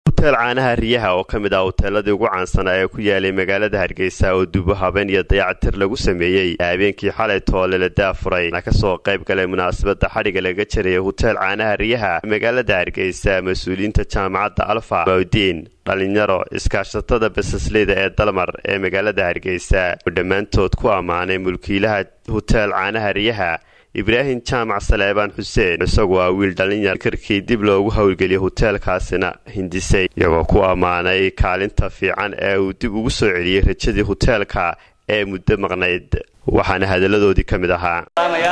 huteel caanaha riyaha oo ka mid ah huteeladii ugu caansanaa ee ku yaalay magaalada hargeysa oo dubo habeen iyo dayacatir lagu sameeyey habeenkii xalay toole la daafuray na kasoo qayb galay munaasabada xadhiga laga jarayay huteel caanaha riyaha magaalada hargeysa mas-uuliyiinta jaamacadda alfa bawdiin dhalinyaro iskaashatada basasleyda ee dalmar ee magaalada hargeysa oo dhammaantood ku ammaanay mulkiilaha huteel caanaha riyaha ibraahim jaamac saleebaan xuseen isagu waa wiil dhalinyar karkii dib loogu howlgeliyay huteelkaasina hindisay iyagoo ku ammaanay kaalinta fiican ee uu dib ugu soo celiyey rajadii huteelka ee muddo maqnayd waxaana hadaladoodii ka mid ahaa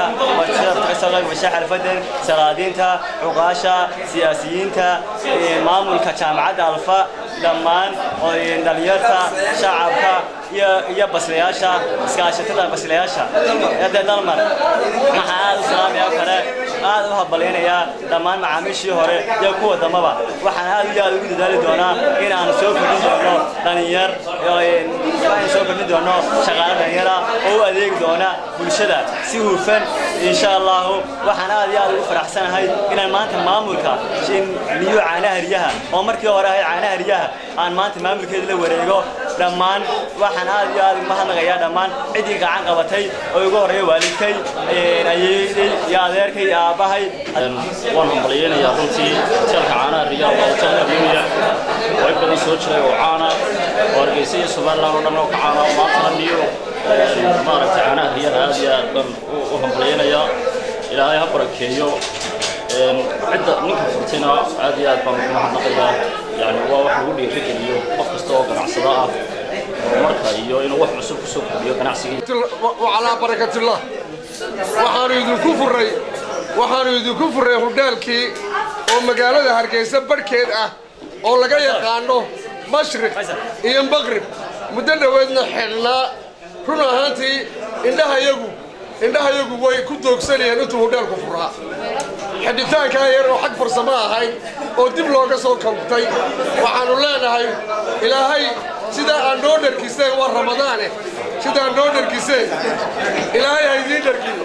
xalfadan salaadiinta cuqaasha siyaasiyiinta maamulka jaamacadda alfa dhammaan dhalinyarta shacabka iyo baslayaasha iskaashatada baslayaasha eedee dalmar waxaan aad u salaamaya kale aad u habalaynayaa dhammaan macaamiishii hore iyo kuwa dambaba waxaan aad iyo aad ugu dadaali doonaa in aan soo kordhin doono dhalinyar aan soo kordhin doono shaqaale dhalinyara oo u adeegi doona bulshada si hufan insha allahu waxaan aad iyo aad ugu faraxsanahay inaan maanta maamulka niyo caanaha riyaha oo markii hore ahay caanaha riyaha aan maanta maamulkeeda la wareego dhammaan waxaan aad iyo aad uga mahadnaqayaa dhammaan ciddii gacan qabatay oo ugu horreeya waalidkay ayeeday iyo adeerkay iyo aabbahay waan hambalyeynayaa runtii hoteelka caanaha riyaha waa hotel adduunya way badan soo jiray oo caana oo hargeysa iyo somaliland oo dhan oo ka caana maantana niyo maaragtay caanaha riyaha aad iyo aad baan u hambalyeynayaa ilaahay ha barakeeyo cidda ninka furtayna aad iyo aad baan ugu mahadnaqayaa yani waa wax lagu dhiirigeliyo qof kasta oo ganacsada ah horumarka iyo inuu wax cusub kusoo kordhiyo ganacsigii calaa barakatullah waxaanu idinku furray waxaanu idinku furray hudheelkii oo magaalada hargeysa barhkeed ah oo laga yaqaano mashriq iyo maqrib muddo dhoweedna xidhnaa run ahaantii indhahayagu indhahayagu way ku doogsanayeen intuu hudheelku furaa xidhitaankaa yar oo xag farsamo ahayd oo dib looga soo kabtay waxaannu leenahay ilaahay sidaa aan noo dharkiseen waa ramadaane sidaa noo dharkiseen ilaahay ha idiin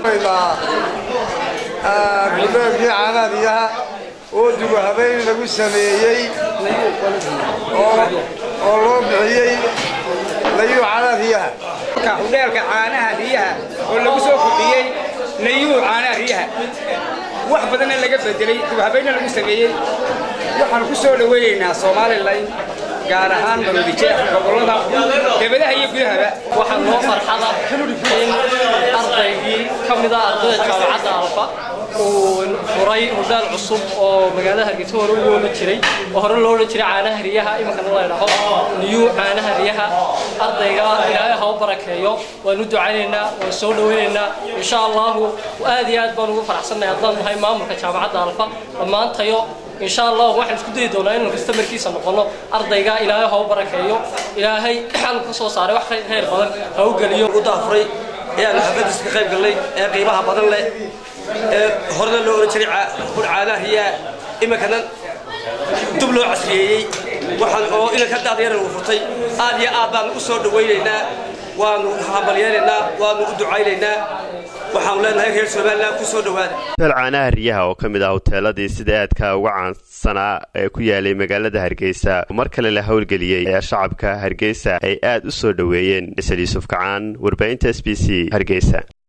dharkiigudhoolkii caanaadiyaha oo dubo habeen lagu sameeyey oo loo bixiyey layuu caanaadiyaha hudheelka caanaha riyaha oo lagu soo kordhiyey nayuu caanaha riyaha wax badanna laga bedelay dibhabayna lagu sameeyey waxaanu ku soo dhawaynaynaa somalilan gaar ahaan maroodijeex gobollada debadaha iyo gudahaba waxaa noo farxada in ardaygii ka mida ardayda jaamacadda alfa uu furay hudhaal cusub oo magaalada hargeysa hore u loola jiray oo hore loo odhan jiray caanaha riyaha iminkana la dhaho niyuu caanaha riyaha ardayga ilaahay ha u barakeeyo waan u ducaynaynaa waan soo dhawaynaynaa insha allahu aad iyo aad baan ugu faraxsannahay haddaan nahay maamulka jaamacadda alfa dhammaantayo insha allah waxaan isku dayi doonaa inaan kastamarkiisa noqono ardayga ilaahay ha u barakeeyo ilaahay xalu ka soo saaray wax khayr badan ha u geliyo u daafuray ee aan xafadiisa ka qayb gallay ee qiimaha badan leh ee horena loo oran jiray caanaha riyaa iminkana dub loo casriyeeyey waxaan oo inanka daadyara uu furtay aad iyo aad baan u soo dhawaynaynaa waanu hambalyeynaynaa waanu u ducaynaynaa waxaanu leenahay reer somaliland ku soo dhowaada huteel caanaha riyaha oo ka mid ah huteeladii sida aadka uga caansanaa ee ku yaalay magaalada hargeysa mar kale la howlgeliyey ayaa shacabka hargeysa ay aad u soo dhoweeyeen isal yuusuf kacaan warbaahinta s b c hargeysa